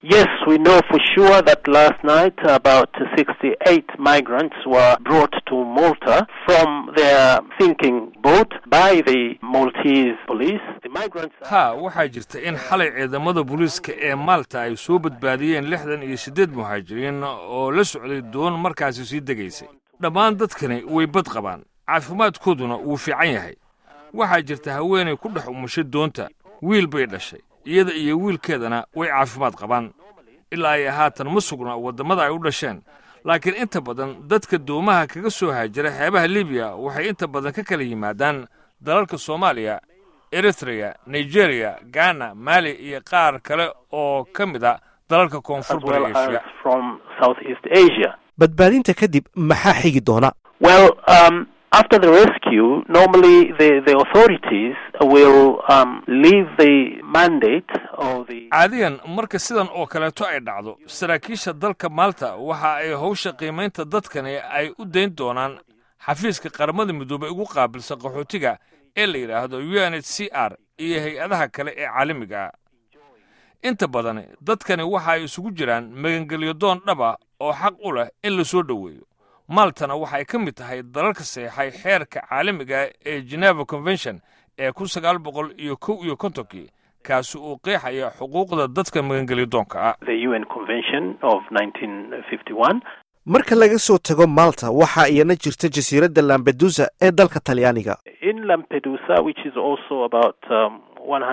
Yes, we know for sure that last night about 68 migrants were brought to Malta from their sinking boat by the Maltese police. The migrants ha waxaa jirta in xalay ciidamada booliiska ee maalta ay soo badbaadiyeen lixdan iyo siddeed muhaajiriin oo la socday doon markaasi sii degaysay dhammaan dadkani way bad qabaan caafimaadkooduna wuu fiican yahay waxaa jirta haweenay ku dhex umushay doonta wiil bay dhashay iyada iyo wiilkeedana way caafimaad qabaan ilaa ay haatan ma sugna waddamada ay u dhasheen laakiin inta badan dadka doomaha kaga soo haajira xeebaha libiya waxay inta badan ka kala yimaadaan dalalka soomaaliya eritreya nigeriya ghana mali iyo qaar kale oo ka mid a dalalka koonfur as well bari as eshiya from Southeast Asia. badbaadinta kadib maxaa xigi doona Well, um, after the rescue, normally the, the authorities will um, leave the mandate or the caadiyan marka sidan oo kaleeto ay dhacdo saraakiisha dalka maalta waxa ay howsha qiimaynta dadkani ay u dayn doonaan xafiiska qaramada midoobay ugu qaabilsan qaxootiga ee la yidhaahdo u n h c r iyo hay-adaha kale ee caalamiga ah inta badan dadkani waxa ay isugu jiraan magangelyo doon dhaba oo xaq u leh in la soo dhoweeyo maaltana waxay ka mid tahay dalalka seexay xeerka caalamiga ee geneva convention ee kun sagaal boqol iyo kow iyo kontonkii kaasi uu qeexaya xuquuqda dadka magangelyo doonka ah the UN Convention of 1951. marka laga soo tago malta waxaa iyana jirta jasiiradda lambedusa ee dalka talyaaniga In Lampedusa, which is also about um,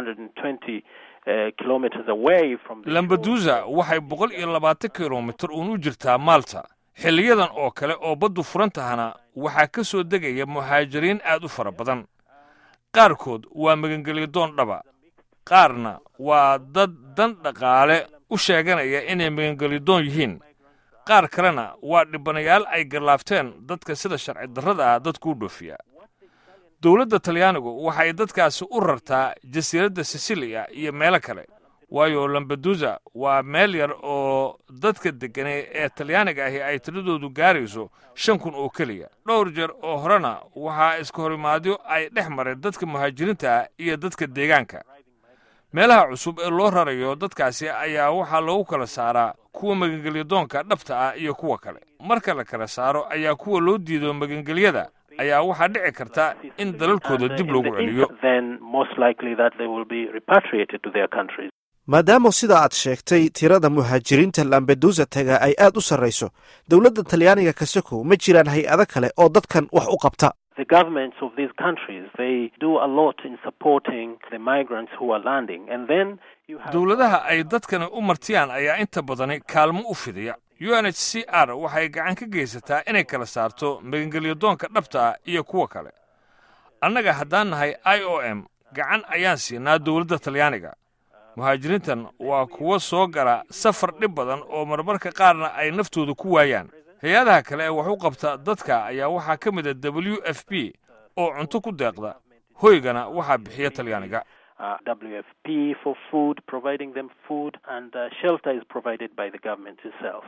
120 uh, kilometers away from the shore, lambadusa waxay boqol iyo labaatan kilomitir uun u jirtaa maalta xilliyadan oo kale oo baddu furan tahana waxaa ka soo degaya muhaajiriin aad u fara badan qaarkood waa magangelyo doon dhaba qaarna waa dad dan dhaqaale u sheeganaya inay magangelyo doon yihiin qaar kalena waa dhibanayaal ay garlaafteen dadka sida sharci darrada ah dadku u dhoofiya dowladda talyaanigu waxay dadkaasi u rartaa jasiiradda siciliya iyo meelo kale waayo lambadusa waa meel yar oo dadka deggane ee talyaaniga ahi ay tiradoodu gaarayso shan kun oo keliya dhowr jeer oo horena waxaa iska horimaadyo ay dhex mareen dadka muhaajiriinta ah iyo dadka deegaanka meelaha cusub ee loo rarayo dadkaasi ayaa waxaa loogu kala saaraa kuwa magangelyadoonka dhabta ah iyo kuwa kale marka la kala saaro ayaa kuwa loo diido magangelyada ayaa waxaa dhici karta in dalalkooda and, uh, dib in loogu the celiyo inter- then most likely that they will be repatriated to their countries. maadaama sida aad sheegtay tirada muhaajiriinta lambedusa taga ay aad u sarrayso dowladda talyaaniga kasakow ma jiraan hay-ado kale oo dadkan wax u qabta The governments of these countries they do a lot in supporting the migrants who are landing, and then you have dowladaha ay dadkani u martiyaan ayaa inta badani kaalmo u fidiya u n h c r waxay gacan ka geysataa inay kala saarto magangelyadoonka dhabta ah iyo kuwa kale annaga haddaan nahay i o m gacan ayaan siinaa dowladda talyaaniga muhaajiriintan waa kuwo soo gala safar dhib badan oo marmarka qaarna ay naftooda ku waayaan hay-adaha kale ee wax u qabta dadka ayaa waxaa ka mid a w f p oo cunto ku deeqda hoygana waxaa bixiya talyaaniga uh, WFP for food, providing them food, and uh, shelter is provided by the government itself.